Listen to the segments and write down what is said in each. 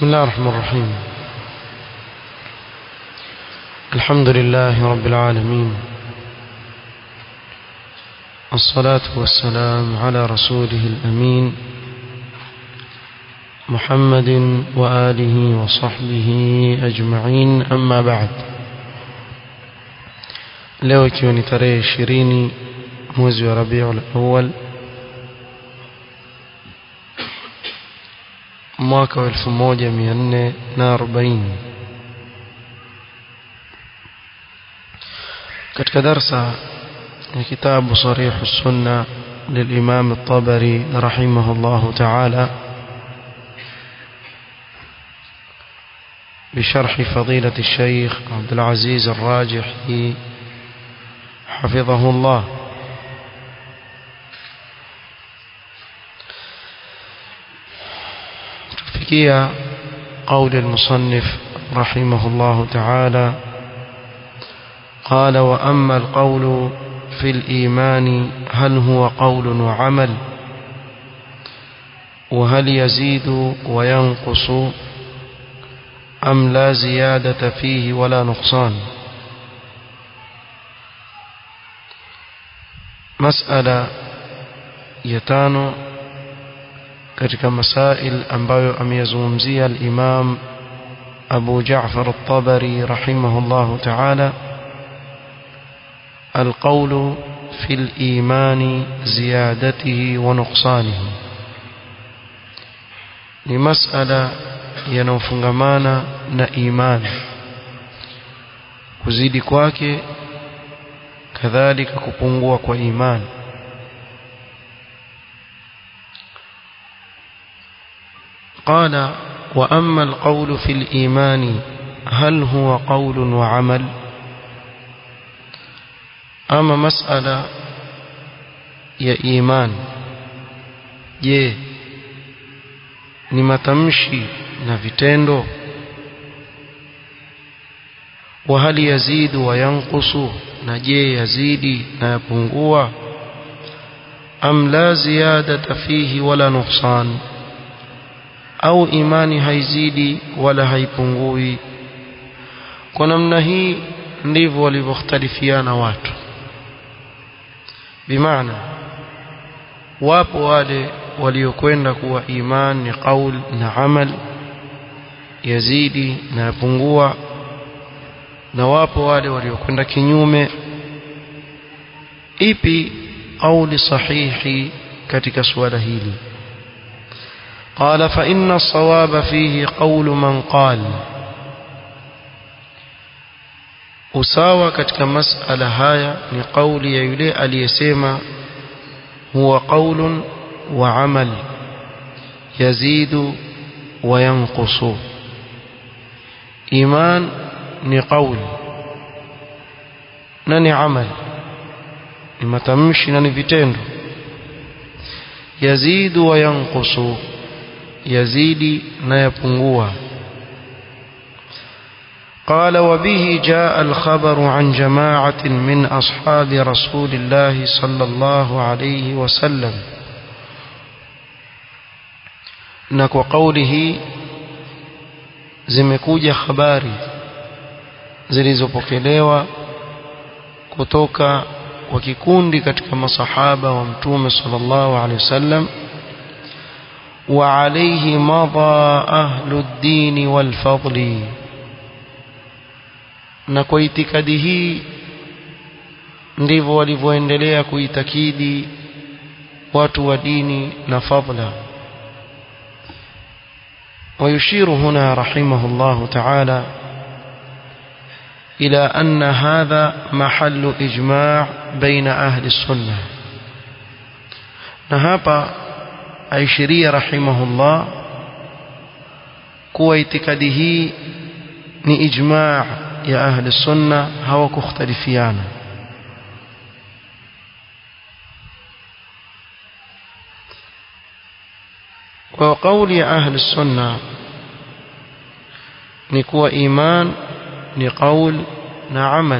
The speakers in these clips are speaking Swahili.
بسم الله الرحمن الرحيم الحمد لله رب العالمين الصلاة والسلام على رسوله الأمين محمد وآله وصحبه أجمعين أما بعد leo ikiwa ni tarehe ishirini mwezi wa rabiul awal mwaka wa elfu moja mia nne na arobaini katika darsa ya kitabu sarihu sunna للإمام الطبري رحمه الله تعالى بشرح فضيلة الشيخ عبد العزيز الراجحي حفظه الله تفكية قول المصنف رحمه الله تعالى قال وأما القول في الإيمان هل هو قول وعمل وهل يزيد وينقص أم لا زيادة فيه ولا نقصان مسألة يتانو katika masail ambayo ameyazungumzia al-Imam Abu Ja'far at-Tabari rahimahullah ta'ala القول في الإيمان زيادته ونقصانه لمسألة yanayofungamana na imani kuzidi kwake kadhalika kupungua kwa imani قال وأما القول في الإيمان هل هو قول وعمل أما مسألة يا إيمان je ni matamshi na vitendo wa hali yazidu wa yanqusu na je yazidi na yapungua am la ziyadata fihi wala nuqsan au imani haizidi wala haipungui kwa namna hii ndivyo walivyokhtalifiana watu bimaana wapo wale waliokwenda kuwa iman ni qaul na amal yazidi na yapungua na wapo wale waliokwenda kinyume ipi qauli sahihi katika suala hili قال فإن الصواب فيه قول من قال usawa katika masala haya ni kauli ya yule aliyesema huwa qaulun wa amal yazidu wa yanqusu iman ni qaul na ni amal ni matamshi na ni vitendo yazidu wa yanqusu yazidi na yapungua قال وبه جاء الخبر عن جماعة من أصحاب رسول الله صلى الله عليه وسلم نكو قوله zimekuja habari zilizopokelewa kutoka kwa kikundi katika masahaba wa mtume sallallahu alaihi wasallam wa alayhi madha ahlu ddini wal fadli na kwa itikadi hii ndivyo walivyoendelea kuitakidi watu wa dini na fadla ويشير هنا رحمه الله تعالى إلى أن هذا محل إجماع بين أهل السنة نهابا أيشري رحمه الله كوى اعتقاده ni ijma' ya ahli sunna hawakukhtalifiana kwa kauli ya ahli sunna ni kuwa iman ni qaul na amal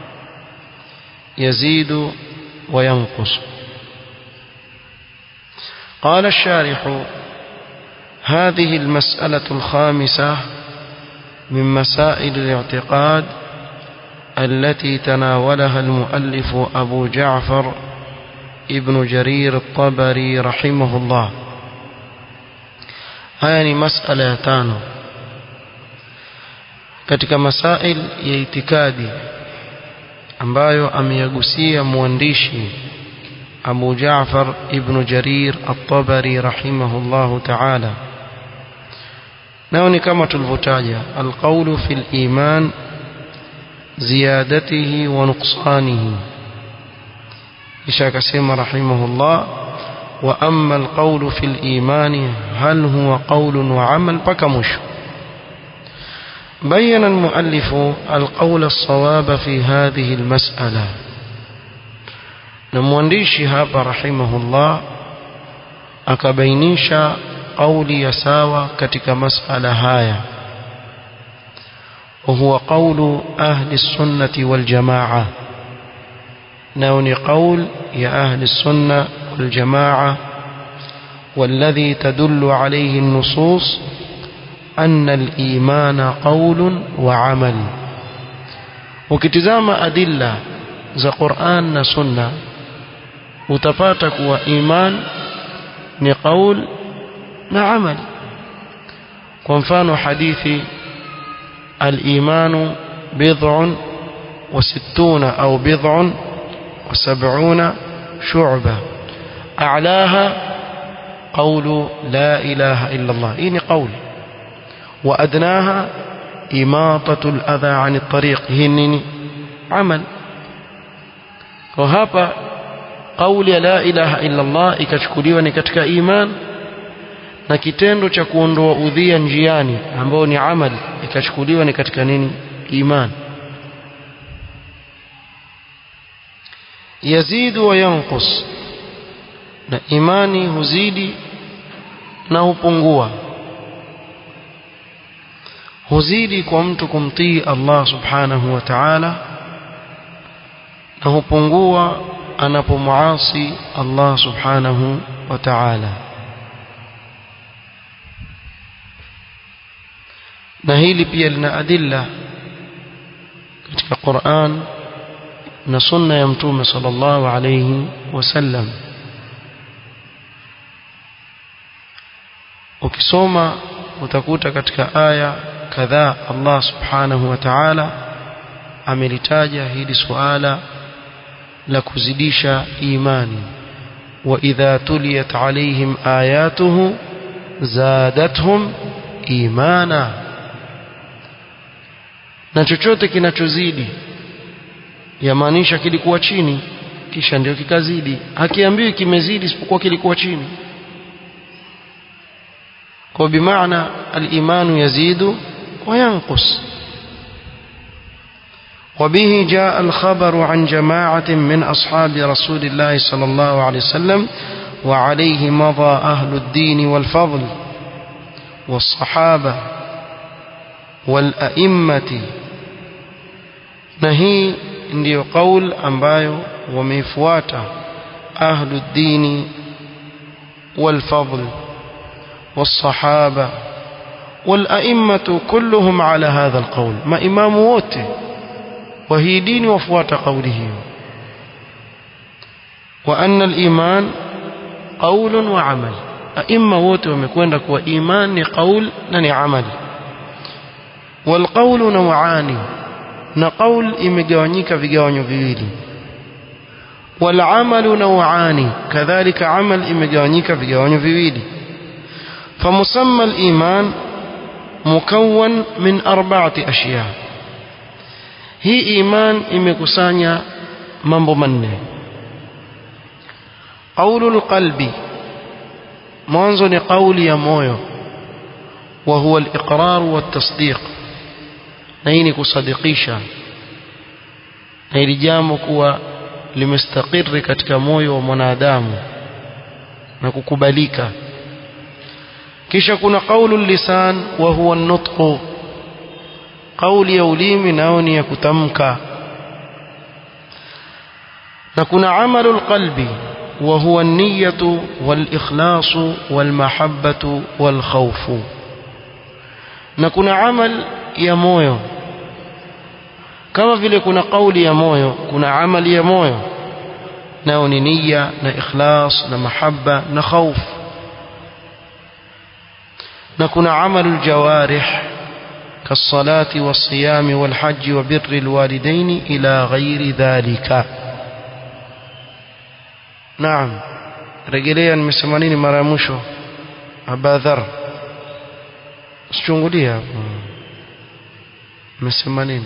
yazidu wa yanqus قال الشارح هذه المسألة الخامسة من مسائل الاعتقاد التي تناولها المؤلف أبو جعفر ابن جرير الطبري رحمه الله haya ni masala ya tano katika masail ya itikadi ambayo ameyagusia mwandishi Abu Jaafar ibn Jarir at-Tabari rahimahullahu ta'ala nao ni kama tulivyotaja alqawlu fil iman ziyadatihi wa nuqsanihi kisha akasema rahimahullah wa amma alqawlu fil imani hal huwa qawlun wa amal paka mwisho بين المؤلف القول الصواب في هذه المسألة نموانديشي هابا رحمه الله akabainisha قولي يساوى كتك مسألة هاية وهو قول أهل السنة والجماعة نون قول يا أهل السنة والجماعة والذي تدل عليه النصوص أن الإيمان قول وعمل وكتزام أدلة za Qur'an na Sunna utapata kuwa iman ni qaul na amal kwa mfano hadithi al-imanu bid'un wa sittuna au bid'un wa sab'una shu'ba a'laha qawlu la ilaha illa Allah hii ni qaul وأدناها إماطة الأذى عن الطريق هنني عمل وهذا قول لا إله إلا الله ikachukuliwa ni katika iman na kitendo cha kuondoa udhia njiani ambao ni amali ikachukuliwa ni katika nini iman yazidu wa yanqus na imani huzidi na hupungua huzidi kwa mtu kumtii Allah subhanahu wa ta'ala na hupungua anapomuasi Allah subhanahu wa ta'ala na hili pia lina adilla katika Qur'an na sunna ya mtume sallallahu alayhi wasallam ukisoma utakuta katika aya kadhaa Allah subhanahu wa ta'ala amelitaja hili suala la kuzidisha imani wa idha tuliyat alaihim ayatuhu zadatuhum imana na chochote kinachozidi yamaanisha kilikuwa chini kisha ndio kikazidi hakiambiwi kimezidi isipokuwa kilikuwa chini kwa bimaana al-imanu yazidu وينقص وبه جاء الخبر عن جماعة من أصحاب رسول الله صلى الله عليه وسلم وعليه مضى أهل الدين والفضل والصحابة والأئمة نهي ndio qaul ambayo wameifuata ahlu ddini walfadl والصحابه والأئمة كلهم على هذا القول ما إمام wote وهي دين وفوات قوله وأن الإيمان قول وعمل أئمة wote wamekwenda kuwa iman ni qaul na ni amal والقول نوعان na qaul imegawanyika vigawanyo viwili والعمل نوعان كذلك عمل imegawanyika vigawanyo viwili فمسمى الإيمان مكون من أربعة أشياء هي إيمان imekusanya mambo manne قول القلب mwanzo ni kauli ya moyo وهو الإقرار والتصديق na hii ni kusadikisha na hili jambo kuwa limestakiri katika moyo wa mwanadamu na kukubalika kisha kuna qaulu lisan wa huwa an-nutq qauli ya ulimi nao ni ya kutamka na kuna amalu qalbi وهو النية والإخلاص والمحبة والخوف نكون عمل يا مويو kama vile kuna kauli ya moyo kuna amali ya moyo nao ni nia na ikhlas na mahaba na khauf na kuna amalu aljawarih كالصلاة والصيام والحج وبر الوالدين إلى غير ذلك نعم rejelea nimesema nini mara ya mwisho abadhar sichungulia hapo nimesema nini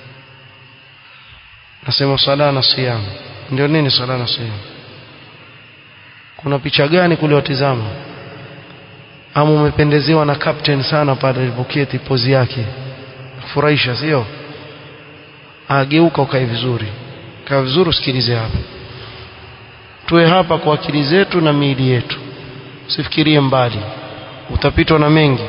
nasema sala na siyam ndio nini sala na siyam kuna picha gani kule watizama ama umependezewa na captain sana pale alipoketi pozi yake furahisha sio ageuka ukae vizuri kaa vizuri usikilize hapa tuwe hapa kwa akili zetu na miili yetu usifikirie mbali utapitwa na mengi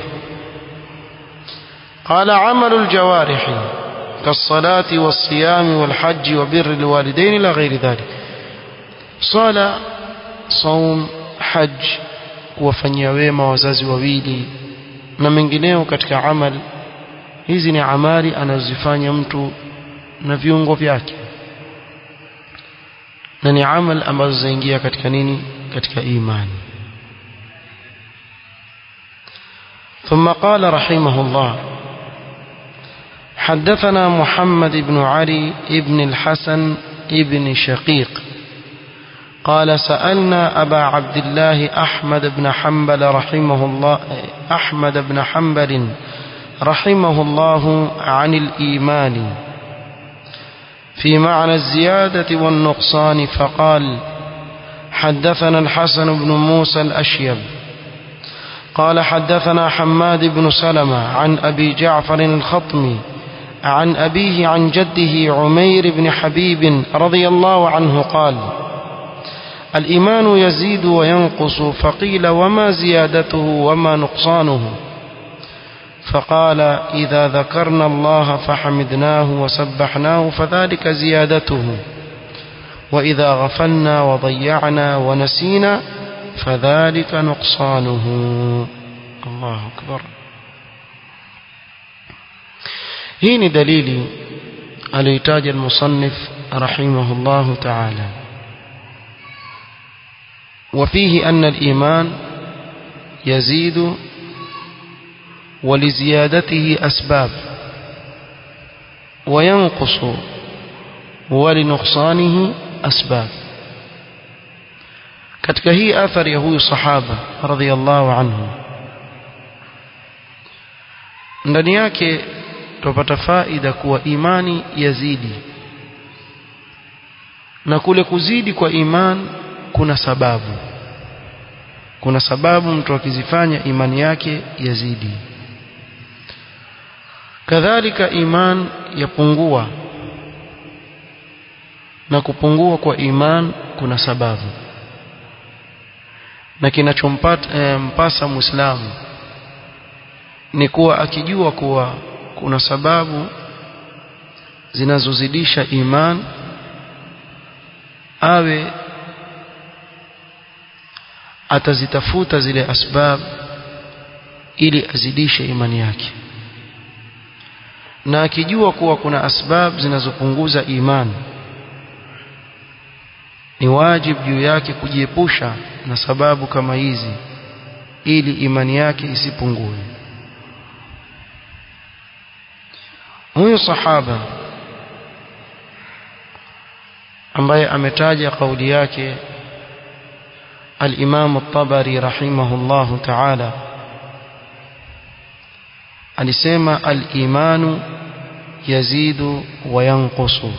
قال عمل الجوارح كالصلاة والصيام والحج وبر الوالدين إلى غير ذلك صلاة صوم حج kuwafanyia wema wazazi wawili na mengineo katika amal hizi ni amali anazozifanya mtu na viungo vyake na ni amal ambazo zaingia katika nini katika imani ثم قال رحمه الله حدثنا محمد بن علي بن الحسن بن شقيق قال سألنا أبا عبد الله أحمد بن حنبل رحمه الله أحمد بن حنبل رحمه الله عن الإيمان في معنى الزيادة والنقصان فقال حدثنا الحسن بن موسى الأشيب قال حدثنا حماد بن سلمة عن أبي جعفر الخطمي عن أبيه عن جده عمير بن حبيب رضي الله عنه قال الإيمان يزيد وينقص فقيل وما زيادته وما نقصانه فقال إذا ذكرنا الله فحمدناه وسبحناه فذلك زيادته وإذا غفلنا وضيعنا ونسينا فذلك نقصانه الله أكبر هين دليل الإتاج المصنف رحمه الله تعالى وفيه أن الإيمان يزيد ولزيادته أسباب وينقص ولنقصانه أسباب katika hii athari ya huyu sahaba radhiallahu anhu ndani yake tupata faida kuwa imani yazidi na kule kuzidi kwa iman kuna sababu kuna sababu mtu akizifanya imani yake yazidi kadhalika iman yapungua na kupungua kwa iman kuna sababu na kinachompata e, mpasa muislamu ni kuwa akijua kuwa kuna sababu zinazozidisha iman awe atazitafuta zile asbab ili azidishe imani yake na akijua kuwa kuna asbab zinazopunguza imani ni wajibu juu yake kujiepusha na sababu kama hizi ili imani yake isipungue huyu sahaba ambaye ametaja kauli yake الإمام الطبري رحمه الله تعالى alisema al-imanu yazidu wa yanqusu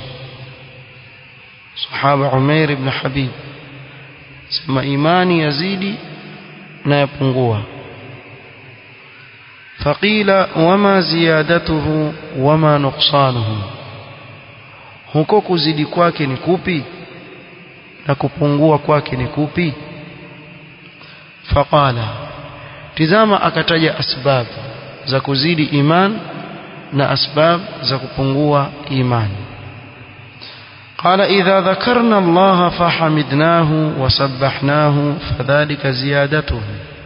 sahaba Umair ibn Habib sema imani yazidi na yapungua faqila wama ziyadatuhu wama nuqsanuhu huko kuzidi kwake ni kupi na kupungua kwake ni kupi faqala tizama akataja asbab za kuzidi iman na asbab za kupungua imani قال إذا ذكرنا الله فحمدناه وسبحناه فذلك زيادته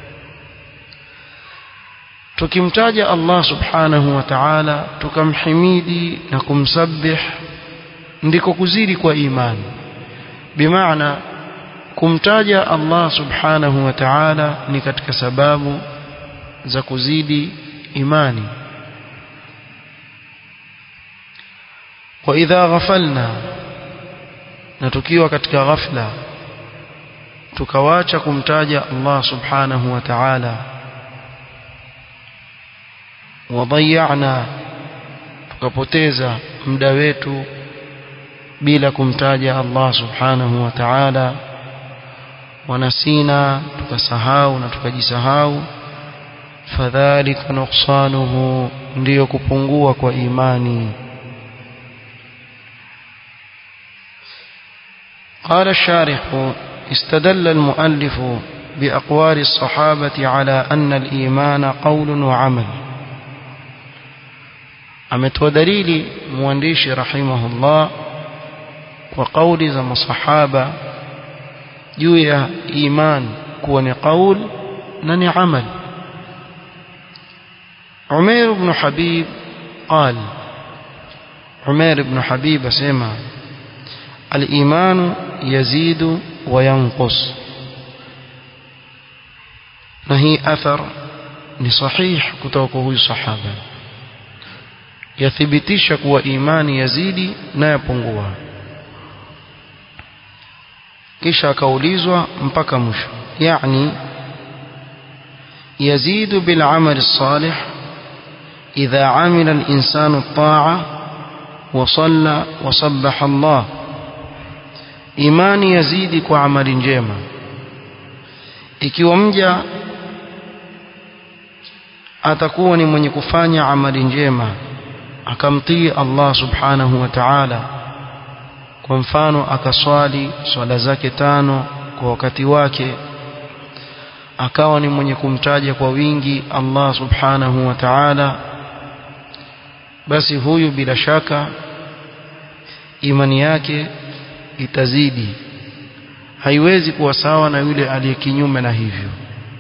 tukimtaja Allah subhanahu wa ta'ala tukamhimidi na kumsabbih ndiko kuzidi kwa imani bimaana kumtaja Allah subhanahu wa ta'ala ni katika sababu za kuzidi imani wa idha ghafalna na tukiwa katika ghafla tukawacha kumtaja Allah subhanahu wa ta'ala wadayana tukapoteza muda wetu bila kumtaja Allah subhanahu wa ta'ala wanasina tukasahau na tukajisahau fadhalika nuqsanuhu ndiyo kupungua kwa imani قال الشارح استدل المؤلف بأقوال الصحابة على أن الإيمان قول وعمل ametoa dalili mwandishi rahimahullah kwa kauli za masahaba juu ya iman kuwa ni qaul na ni amal Umair ibn Habib قال عمير بن حبيب اسمع الإيمان يزيد وينقص نهي أثر لصحيح كتوكه الصحابة yathibitisha kuwa imani yazidi na yapungua kisha akaulizwa mpaka mwisho yani يزيد بالعمل الصالح إذا عمل الإنسان الطاعة وصلى وصبح الله imani yazidi kwa amali njema ikiwa mja atakuwa ni mwenye kufanya amali njema akamtii Allah subhanahu wa ta'ala kwa mfano akaswali swala zake tano kwa wakati wake akawa ni mwenye kumtaja kwa wingi Allah subhanahu wa ta'ala basi huyu bila shaka imani yake itazidi haiwezi kuwa sawa na yule aliye kinyume na hivyo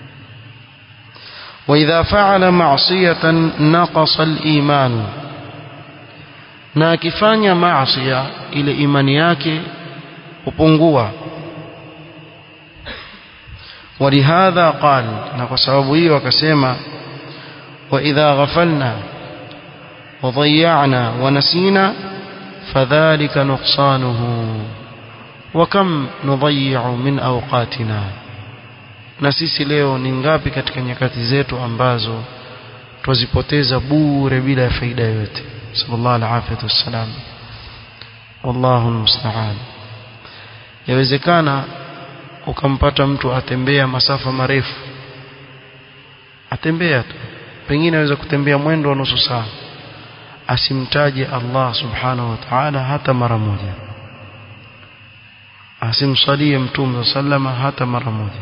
وإذا فعل معصية نقص الإيمان na akifanya maasiya ile imani yake hupungua ولهذا قال na kwa sababu hiyo akasema وإذا غفلنا وضيعنا ونسينا فذلك نقصانه وكم نضيع من أوقاتنا na sisi leo ni ngapi katika nyakati zetu ambazo twazipoteza bure bila ya faida yoyote sallallahu alaihi wasallam wallahu almusta'an yawezekana ukampata mtu atembea masafa marefu atembea tu pengine aweza kutembea mwendo wa nusu saa asimtaje Allah subhanahu wa ta'ala hata mara moja asimsalie mtume sallama hata mara moja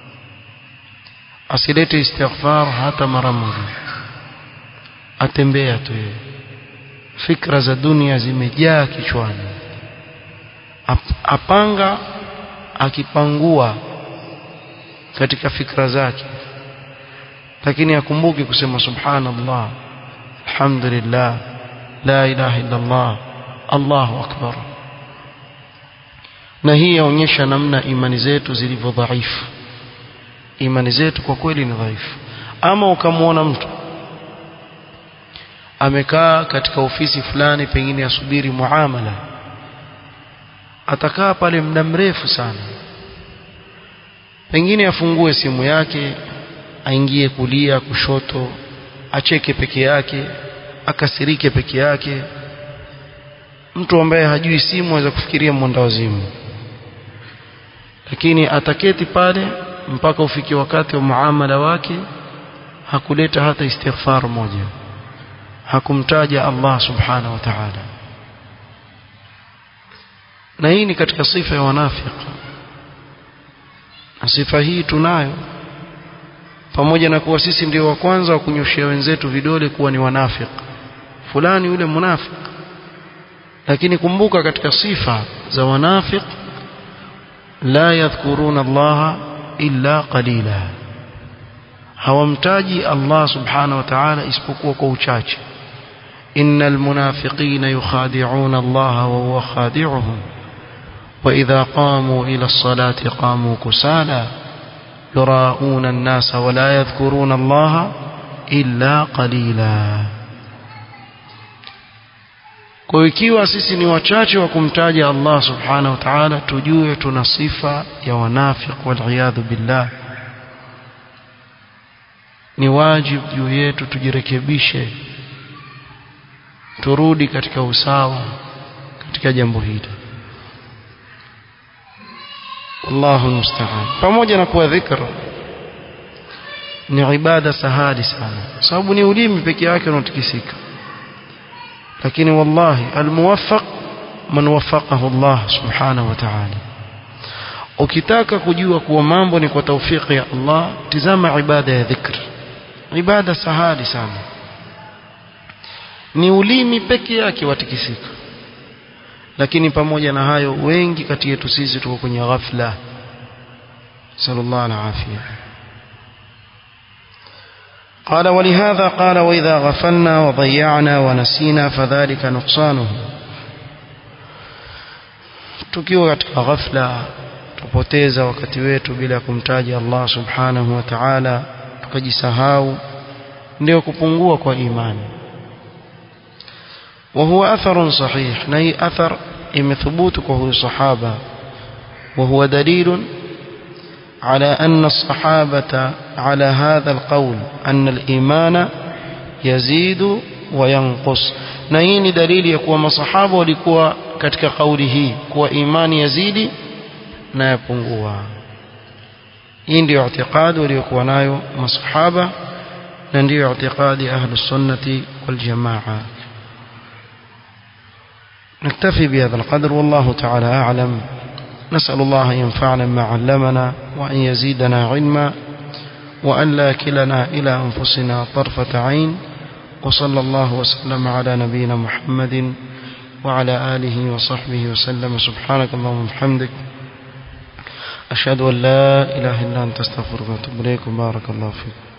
asilete istighfar hata mara moja atembea tu yeye fikra za dunia zimejaa kichwani Ap, apanga akipangua katika fikra zake lakini akumbuke kusema subhanallah alhamdulillah la ilaha illa Allah Allahu akbar na hii yaonyesha namna imani zetu zilivyo dhaifu imani zetu kwa kweli ni dhaifu ama ukamwona mtu amekaa katika ofisi fulani pengine asubiri muamala atakaa pale muda mrefu sana pengine afungue simu yake aingie kulia kushoto acheke peke yake akasirike peke yake mtu ambaye hajui simu aweza kufikiria mwenda wazimu lakini ataketi pale mpaka ufike wakati wa muamala wake hakuleta hata istighfar moja hakumtaja Allah subhanahu wa ta'ala na hii ni katika sifa ya wanafiki na sifa hii tunayo pamoja na kuwa sisi ndio wa kwanza wa kunyoshia wenzetu vidole kuwa ni wanafiki fulani yule munafiki lakini kumbuka katika sifa za wanafiq la yadhkuruna Allah illa qalila hawamtaji Allah subhanahu wa ta'ala isipokuwa kwa uchache innal munafiqina yukhadi'una Allah wa huwa khadi'uhum wa idha qamu ila as-salati qamu kusala yura'una an-nasa wa la yadhkuruna Allah illa qalila kwa ikiwa sisi ni wachache wa kumtaja Allah subhanahu wa ta'ala tujue tuna sifa ya wanafiq wal billah ni wajibu juu yetu tujirekebishe turudi katika usawa katika jambo hili Allahu musta'an pamoja na kuwa dhikr ni ibada sahali sana sababu ni ulimi peke yake unatikisika lakini wallahi almuwaffaq man waffaqahu Allah subhanahu wa ta'ala ukitaka kujua kuwa mambo ni kwa taufiki ya Allah tizama ibada ya dhikr ibada sahali sana ni ulimi peke yake watikisika lakini pamoja na hayo wengi kati yetu sisi tuko kwenye ghafla sallallahu alaihi afia قال ولهذا قال وإذا غفلنا وضيعنا ونسينا فذلك نقصانه tukiwa katika ghafla tupoteza wakati wetu bila kumtaja Allah subhanahu wa ta'ala tukajisahau ndio kupungua kwa imani وهو أثر صحيح نهي أثر إمثبوتك وهو صحابة وهو دليل على أن الصحابة على هذا القول أن الإيمان يزيد وينقص نهيني دليل يكوى مصحابة ولكوى كتك قوله كوى إيمان يزيد نيبنقوا hii ndio اعتقاد waliokuwa nayo masahaba na ndio اعتقاد أهل السنة والجماعة نكتفي بهذا القدر والله تعالى أعلم نسأل الله أن ينفعنا ما علمنا وأن يزيدنا علما وأن لا كلنا إلى أنفسنا طرفة عين وصلى الله وسلم على نبينا محمد وعلى آله وصحبه وسلم سبحانك اللهم وبحمدك أشهد أن لا إله إلا أنت استغفرك وأتوب إليك بارك الله فيكم